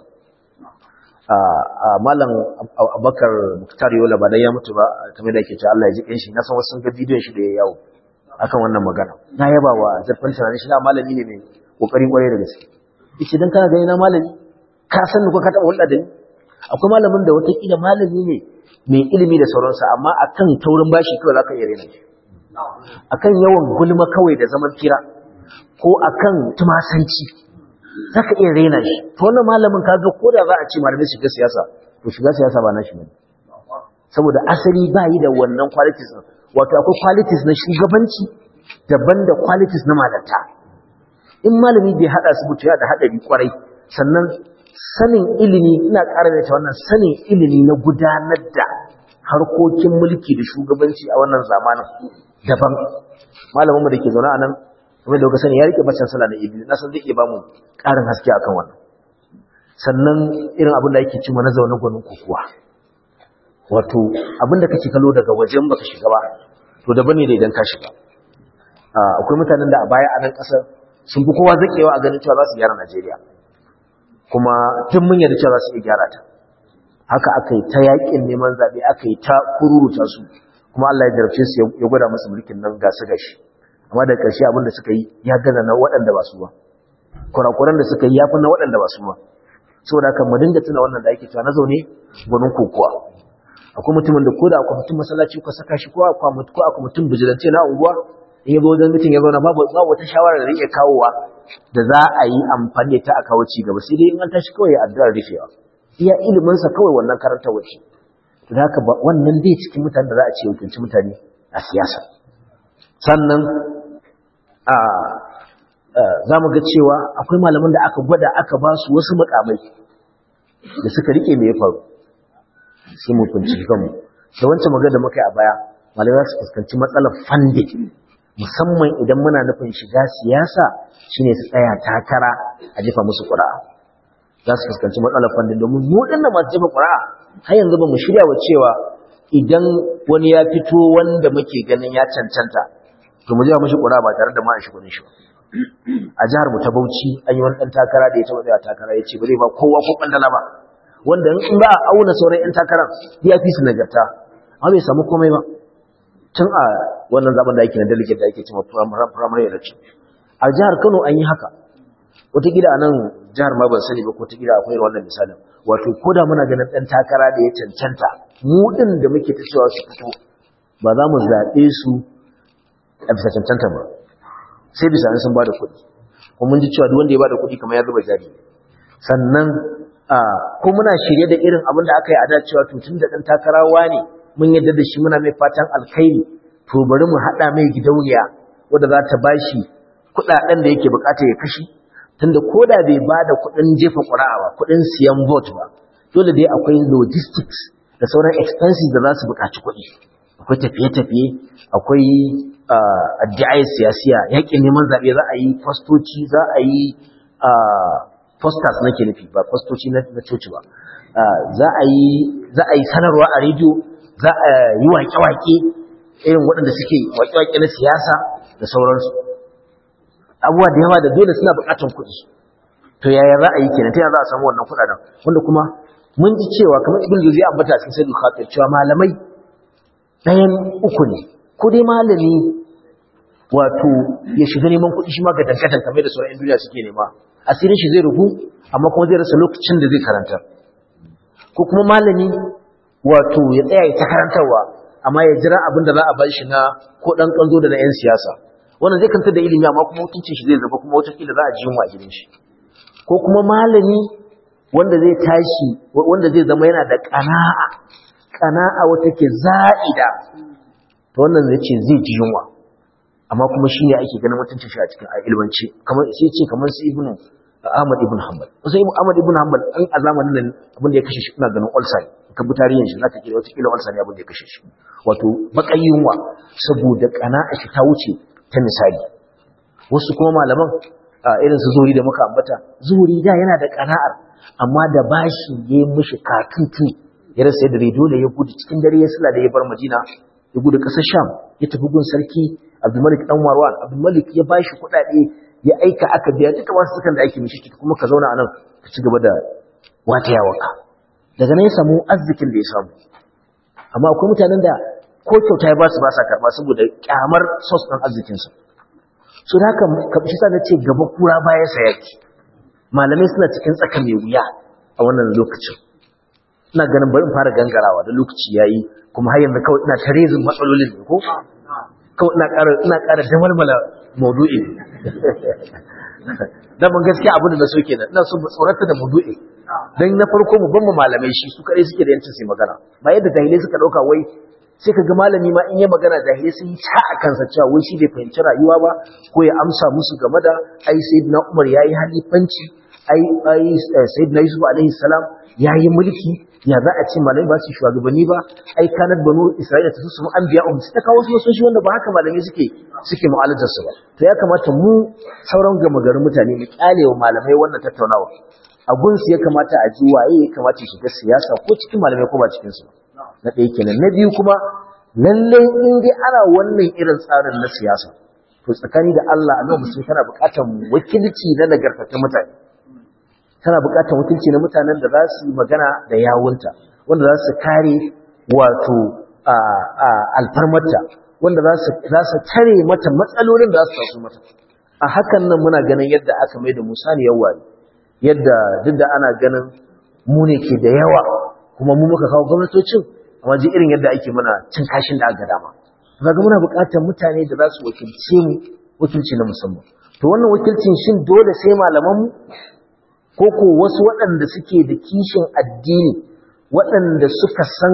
malam abakar muktar yola ba dan ya mutu ba kamar da ake cewa Allah ya ji kanshi na san wasu sun ga bidiyon shi da ya yawo akan wannan magana na yaba wa zarfin tunanin shi na malami ne mai kokarin kwarai da gaske yace dan kana gani na malami ka san ko ka taba hulɗa da ni akwai malamin da watakila malami ne mai ilimi da sauransa amma akan taurin bashi kawai zaka iya rena shi akan yawan gulma kawai da zaman kira ko akan tumasanci zaka iya rena shi to wannan malamin kaga ko da za a ce malamai shiga siyasa to shiga siyasa ba nashi bane saboda asali ba yi da wannan qualities din wato akwai qualities na shugabanci daban da qualities na malanta in malami bai hada su mutu ya da hadari kwarai sannan sanin ilimi ina ƙara da wannan sanin ilimi na gudanar da harkokin mulki da shugabanci a wannan zamanin daban malamin mu da ke zaune a nan kuma da sani ya rike baccan sallah na iblis na san zai iya ba mu ƙarin haske akan wannan sannan irin abin da yake cima na zaune gwanin kokuwa wato abin da kake kallo daga wajen baka shiga ba to daban ne da idan ka shiga akwai mutanen da a baya a nan ƙasar sun fi kowa zakewa a ganin cewa za su gyara Najeriya kuma tun mun yarda cewa za su iya gyara ta haka aka yi ta yakin neman zaɓe aka yi ta kururuta su kuma Allah ya jarabce su ya gwada musu mulkin nan gasu gashi amma da ƙarshe abin da suka yi ya gaza na waɗanda ba su ba kurakuran da suka yi ya fi na waɗanda ba su ba saboda haka mu dinga tuna wannan da ake cewa na zaune gwanin kokowa akwai mutumin da ko da akwai mutum masallaci ko saka shi ko akwai mutum ko akwai mutum bijilance na unguwa in ya zo wajen mutum ya zauna babu babu wata shawara da zai kawowa da za a yi amfani da ta a kawo ci gaba sai dai in an tashi kawai ya addu'ar rufewa iya ilimin sa kawai wannan karanta wace to da haka wannan dai cikin mutane da za a ce wakilci mutane a siyasa sannan a za mu ga cewa akwai malaman da aka gwada aka ba su wasu makamai da suka rike me ya faru sai mu kunci kanmu da wancan magana da muka yi a baya malamai za su fuskanci matsalar funding musamman idan muna nufin shiga siyasa shine su tsaya takara a jefa musu ƙura'a za su fuskanci matsalar funding domin mu dinnan masu jefa ƙura'a har yanzu ba mu shirya wa cewa idan wani ya fito wanda muke ganin ya cancanta to mu jefa mishi ƙura'a ba tare da ma a shi kuɗin shi a jihar mu ta Bauchi an yi wani ɗan takara da ya taɓa tsaya takara ya ce ba zai ba kowa ko ɓandala ba wanda in ba a auna sauran 'yan takarar ya fi su nagarta amma bai samu komai ba tun a wannan zaben da ake na delegate da ake cewa primary election a jihar Kano an yi haka wataƙila a nan jihar ma ban sani ba ko wataƙila akwai wannan misalin wato ko da muna ganin ɗan takara da ya cancanta mu ɗin da muke ta cewa su fito ba za mu zaɓe su a bisa cancanta ba sai bisa sun ba da kuɗi kuma mun ji cewa duk wanda ya ba da kuɗi kamar ya zuba jari sannan ko muna shirye da irin abin da aka yi a da cewa to tun da ɗan takarawa ne mun yadda da shi muna mai fatan alkhairi to bari mu haɗa mai gidauniya wadda za ta bashi kuɗaɗen da yake bukata ya kashi tunda ko da bai ba da kuɗin jefa ƙura'a ba kuɗin siyan vote ba dole dai akwai logistics da sauran expenses da za su buƙaci kuɗi akwai tafiye-tafiye akwai addu'ai siyasiya yaƙin neman zaɓe za a yi fastoci za a yi posters nake nufi ba fastoci na coci ba za a yi sanarwa a rediyo za a yi waƙe-waƙe irin waɗanda suke waƙe-waƙe na siyasa da sauransu abubuwa da yawa da dole suna buƙatar kuɗi to yaya za a yi kenan ta yaya za a samu wannan kuɗaɗen wanda kuma mun ji cewa kamar ibn juzi ya ambata cikin sai khatir cewa malamai ɗayan uku ne ko dai malami wato ya shiga neman kuɗi shi ma ga dankatar kamar da sauran 'yan duniya suke nema asirin shi zai rubu amma kuma zai rasa lokacin da zai karanta ko kuma malami wato ya tsaya ya ta karantarwa amma ya jira abin da za a bar shi na ko ɗan ƙanzo da na 'yan siyasa wannan zai kanta da ilimi amma kuma mutuncin shi zai zaba kuma wataƙila za a ji yunwa a gidan shi ko kuma malami wanda zai tashi wanda zai zama yana da ƙana'a ƙana'a wata ke za'ida to wannan zai ce zai ji yunwa amma kuma shi ne ake ganin mutuncin shi a cikin ilmanci kamar sai ce kamar su ibnu Ahmad ibn Hanbal sai Ahmad ibn Hanbal an a zamanin nan abin da ya kashe shi ina ganin ulcer ka bi tarihin shi zaka kira wata kila ulcer ne abin da ya kashe shi wato bakan yunwa saboda ƙana'a shi ta wuce ta misali wasu kuma malaman irin su zuri da muka ambata zuri da yana da kana'ar amma da bashi ya yi mishi katutu ya rasa yadda rai dole ya gudu cikin dare ya sula da ya bar madina ya gudu ƙasar sham ya tafi gun sarki abdulmalik dan marwan abdulmalik ya bashi kuɗaɗe ya aika aka biya duka wasu sukan da ake mishi kuma ka zauna a nan ka ci gaba da wata yawanka daga nan ya samu arzikin da ya samu amma akwai mutanen da ko kyauta ya ba su ba sa karɓa saboda kyamar sos ɗin arzikinsa su da haka kaɓishi sa na ce gaba kura baya sa yaki malamai suna cikin tsaka mai wuya a wannan lokacin ina ganin bari in fara gangarawa da lokaci ya yi kuma har yanzu kawai ina tarezin matsalolin ne ko kawai ina ƙara ina ƙara damalmala maudu'i dan ban gaskiya abin da na so kenan ina so mu tsorata da maudu'i dan na farko mu ban mu malamai shi su kare suke da yancin su magana ba yadda jahilai suka dauka wai sai ka ga malami ma in yi magana jahilai sun yi ta a kansa cewa wai shi bai fahimci rayuwa ba ko ya amsa musu game da ai sayyidina Umar yayi halifanci ai ai sayyidina Yusuf alaihi salam yayi mulki ya za a ce malami ba su shugabanni ba ai kanat banu Isra'ila ta su anbiya um ta kawo su shi wanda ba haka malami suke suke mu'alajar su ba to ya kamata mu sauran gama garin mutane mu kyalewa malamai wannan tattaunawa a gunsu ya kamata a ji waye ya kamata ya shiga siyasa ko cikin malamai ko ba cikin su na ɗaya kenan na biyu kuma lallai in dai ana wannan irin tsarin na siyasa to tsakani da Allah annabi musulmi tana buƙatar wakilci na nagartattun mutane tana buƙatar wakilci na mutanen da za su yi magana da yawunta wanda za su kare wato alfarmarta wanda za su tare mata matsalolin da za su taso mata a hakan nan muna ganin yadda aka mai da musa ne yawari yadda duk da ana ganin mu ne ke da yawa kuma mu muka kawo gwamnatocin amma ji irin yadda ake mana cin kashin da aka dama kaga muna buƙatar mutane da za su wakilce mu wakilci na musamman to wannan wakilcin shin dole sai malaman mu ko ko wasu waɗanda suke da kishin addini waɗanda suka san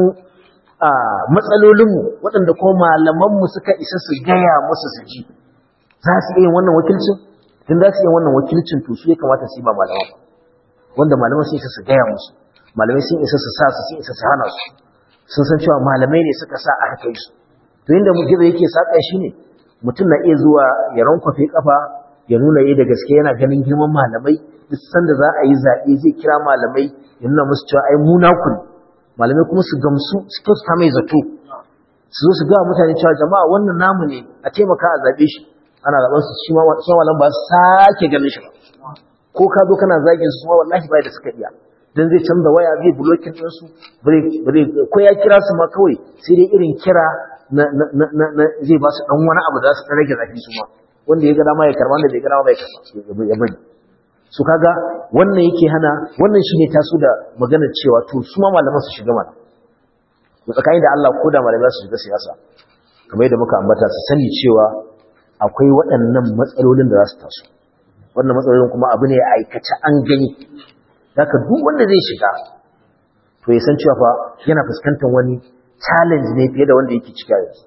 matsalolinmu waɗanda kuma malamanmu suka isa su gaya musu su ji za su iya wannan wakilcin tun za su iya wannan wakilcin to su ya kamata su yi ba malaman wanda malaman sun isa su gaya musu malamai sun isa su sa su sun isa su hana su sun san cewa malamai ne suka sa a haka su to inda mu gizo yake saka shi ne mutum na iya zuwa ya rankwafe kafa ya nuna yi da gaske yana ganin girman malamai duk sanda za a yi zaɓe zai kira malamai ya nuna musu cewa ai mu naku ne malamai kuma su gamsu su kyauta mai zato su zo su ga mutane cewa jama'a wannan namu ne a taimaka a zaɓe shi ana zaɓen su shi ma sun walan ba su sake ganin shi ba ko ka zo kana zagin su ma wallahi bai da suka iya dan zai canza waya zai blocking din su ko ya kira su ma kawai sai dai irin kira na zai ba su dan wani abu da su rage zafi su ma wanda ya ga dama ya karba wanda bai ga dama bai karba ya bari su kaga wannan yake hana wannan shine taso da magana cewa to su ma malaman su shiga mana to tsakani da Allah ko da malamai su shiga siyasa kamar yadda muka ambata su sani cewa akwai waɗannan matsalolin da za su taso wannan matsalolin kuma abu ne aikace an gani daga duk wanda zai shiga to ya san cewa fa yana fuskantar wani challenge ne fiye da wanda yake cika yanzu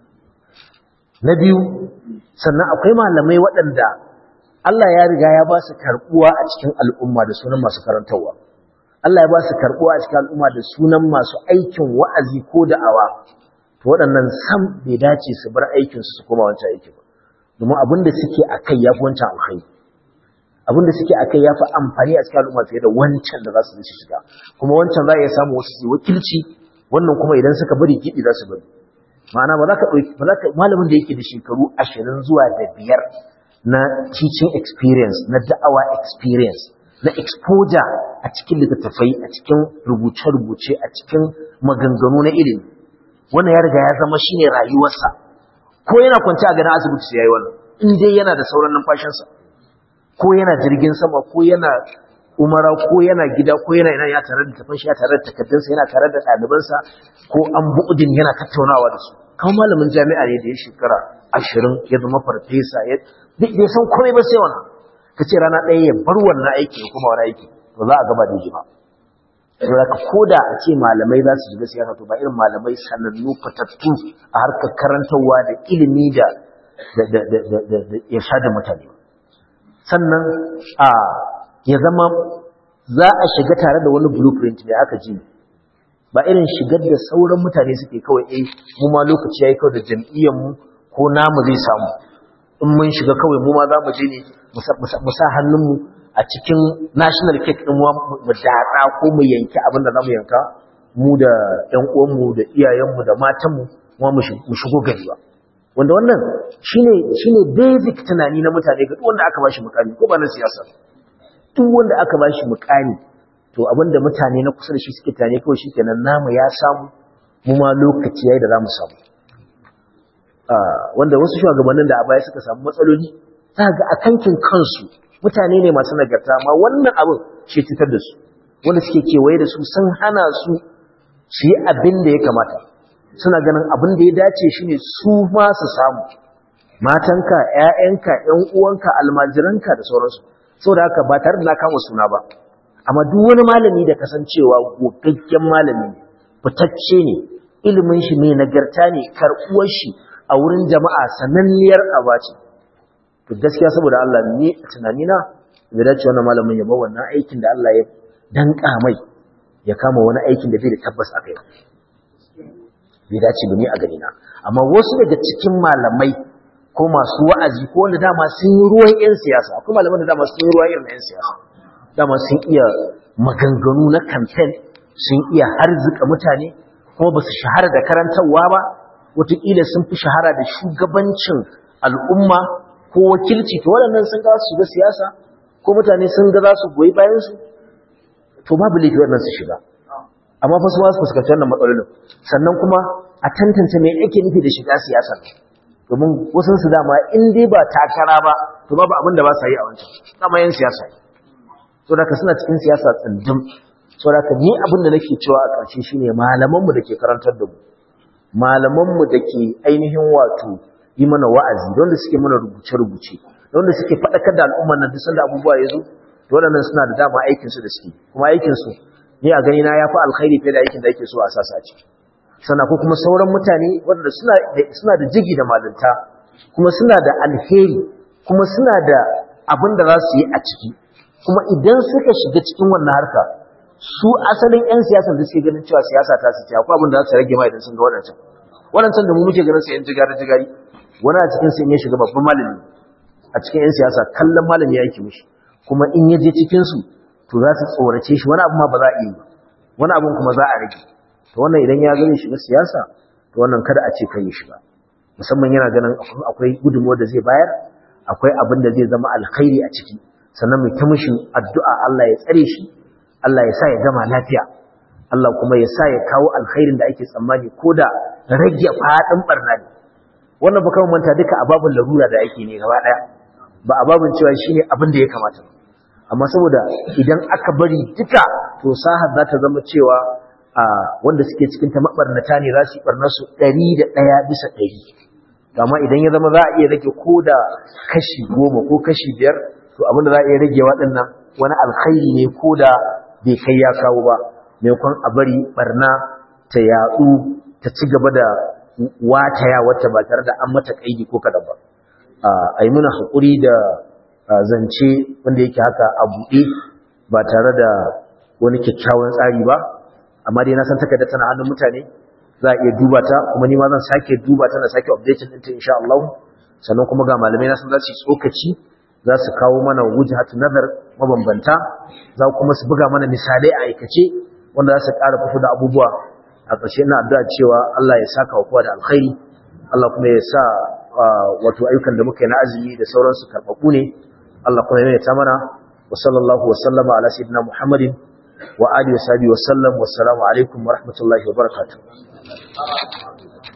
na biyu sannan akwai malamai waɗanda Allah ya riga ya ba su karɓuwa a cikin al'umma da sunan masu karantarwa Allah ya ba su karɓuwa a cikin al'umma da sunan masu aikin wa'azi ko da'awa to waɗannan sam bai dace su bar aikinsu su koma wancan aiki ba domin abin da suke a kai ya fi wancan alkhairi abin da suke a kai ya fi amfani a cikin al'umma fiye da wancan da za su zai shiga kuma wancan za a iya samu wasu su wakilci wannan kuma idan suka bari gidi za su bari ma'ana ba za ka ɗauki ba za ka malamin da yake da shekaru ashirin zuwa da biyar na teaching experience na da'awa experience na exposure a cikin littattafai a cikin rubuce-rubuce a cikin maganganu na ilimi wannan ya riga ya zama shine rayuwarsa ko yana kwanci a ganin asibiti sai yayi wannan in dai yana da sauran numfashinsa ko yana jirgin sama ko yana umara ko yana gida ko yana ina ya tare da tafin shi ya tare da takaddunsa yana tare da ɗalibansa ko an bu'udin yana tattaunawa da su kan malamin jami'a ne da ya shekara ashirin ya zama farfesa ya bai san komai ba sai wannan ka ce rana ɗaya ya bar wannan aiki ya kuma wani aiki to za a gaba da ji ba saboda ka koda a ce malamai za su shiga siyasa to ba irin malamai sanannu fatattu a harkar karantarwa da ilimi da ya sha da mutane sannan a ya zama za a shiga tare da wani blueprint ne aka ji ba irin shigar da sauran mutane suke kawai eh mu ma lokaci yayi kawai da jam'iyyar mu ko namu zai samu in mun shiga kawai mu ma za mu je ne mu sa hannun mu a cikin national cake din mu datsa ko mu yanki abin da zamu yanka mu da ƴan uwan mu da iyayen mu da matan mu kuma mu shigo gari ba wanda wannan shine shine basic tunani na mutane ga duk wanda aka bashi mukami ko ba na siyasa duk wanda aka bashi mukami to abinda mutane na kusa da shi suke tane kawai shikenan namu ya samu mu ma lokaci yayi da zamu samu wanda wasu shugabannin da a baya suka samu matsaloli za ga a kankin kansu mutane ne masu nagarta amma wannan abin shi cutar da su wanda suke kewaye da su sun hana su su yi abin da ya kamata suna ganin abin da ya dace shine su ma su samu matanka ƴaƴanka ƴan uwanka almajiranka da sauransu saboda haka ba tare da na kama suna ba amma duk wani malami da kasancewa gogaggen malami fitacce ne ilimin shi mai nagarta ne karɓuwar shi a wurin jama'a sananniyar abaci to gaskiya saboda Allah ni a tunanina bai dace wannan malamin ya bar wannan aikin da Allah ya danka mai ya kama wani aikin da bai da tabbas a kai bai dace ba ni a gani na amma wasu daga cikin malamai ko masu wa'azi ko wanda dama sun yi ruwan yan siyasa akwai malaman da dama sun yi ruwan irin yan siyasa dama sun iya maganganu na campaign sun iya harzika mutane kuma ba su shahara da karantarwa ba wataƙila sun fi shahara da shugabancin al'umma ko wakilci to waɗannan sun ga su shiga siyasa ko mutane sun ga za su goyi bayansu to babu laifi waɗannan su shiga amma fa su wasu fuskanci wannan matsalolin sannan kuma a tantance me ake nufi da shiga siyasa domin wasu su dama in dai ba takara ba to babu abin da ba sa yi a wancan dama yan siyasa so da ka suna cikin siyasa tsindin so da ka ni abin da nake cewa a ƙarshe shine malamanmu da ke karantar da mu malamanmu da ke ainihin wato yi mana wa'azi don da suke mana rubuce-rubuce don da suke faɗakar da al'ummar nan duk sanda abubuwa ya zo waɗannan suna da dama aikinsu da suke kuma aikinsu ni a gani na ya fi alkhairi fiye da aikin da ake so a sasa ciki sana ko kuma sauran mutane waɗanda suna da jigi da malinta kuma suna da alheri kuma suna da abin da za su yi a ciki kuma idan suka shiga cikin wannan harka su asalin 'yan siyasa da suke ganin cewa siyasa ta su ce akwai abin da za su rage ma idan sun ga waɗancan waɗancan da mu muke ganin su 'yan jigari jigari wani a cikin su in ya shiga babban malami a cikin 'yan siyasa kallon malami ya yake mishi kuma in ya je cikin su to za su tsorace shi wani abu ma ba za a yi wani abun kuma za a rage to wannan idan ya gani shiga siyasa to wannan kada a ce kai ya shiga musamman yana ganin akwai gudunmuwar da zai bayar akwai abin da zai zama alkhairi a ciki sannan mai ta mishi addu'a Allah ya tsare shi Allah ya sa ya gama lafiya Allah kuma ya sa ya kawo alkhairin da ake tsammani ko da rage faɗin barna ne wannan ba kawai manta duka ababin larura da ake ne gaba ɗaya ba ababin cewa shi ne abin da ya kamata amma saboda idan aka bari duka to sahar za ta zama cewa a wanda suke cikin ta mabarnata ne za su yi barnar su ɗari da ɗaya bisa ɗari amma idan ya zama za a iya rage ko da kashi goma ko kashi biyar to abin da za a iya rage waɗannan wani alkhairi ne ko da bai kai ya kawo ba maimakon a bari barna ta yaɗu ta ci gaba da wataya wata ba tare da an mata kaidi ko kadan ba a yi muna haƙuri da zance wanda yake haka a buɗe ba tare da wani kyakkyawan tsari ba amma dai na san takarda tana hannun mutane za a iya duba ta kuma ni ma zan sake duba ta na sake updating ɗinta insha Allah sannan kuma ga malamai na san za su yi tsokaci za su kawo mana wujhatu nazar mabambanta za kuma su buga mana misalai a aikace wanda za su ƙara fito da abubuwa a ƙarshe ina addu'a cewa Allah ya saka wa kowa da alkhairi Allah kuma ya sa wato ayyukan da muka yi na azumi da sauransu karɓaɓɓu ne Allah kuma ya ta mana wa sallallahu wa sallama ala sayyidina Muhammadin wa alihi wa sahbihi wa sallam wassalamu alaikum wa rahmatullahi wa barakatuh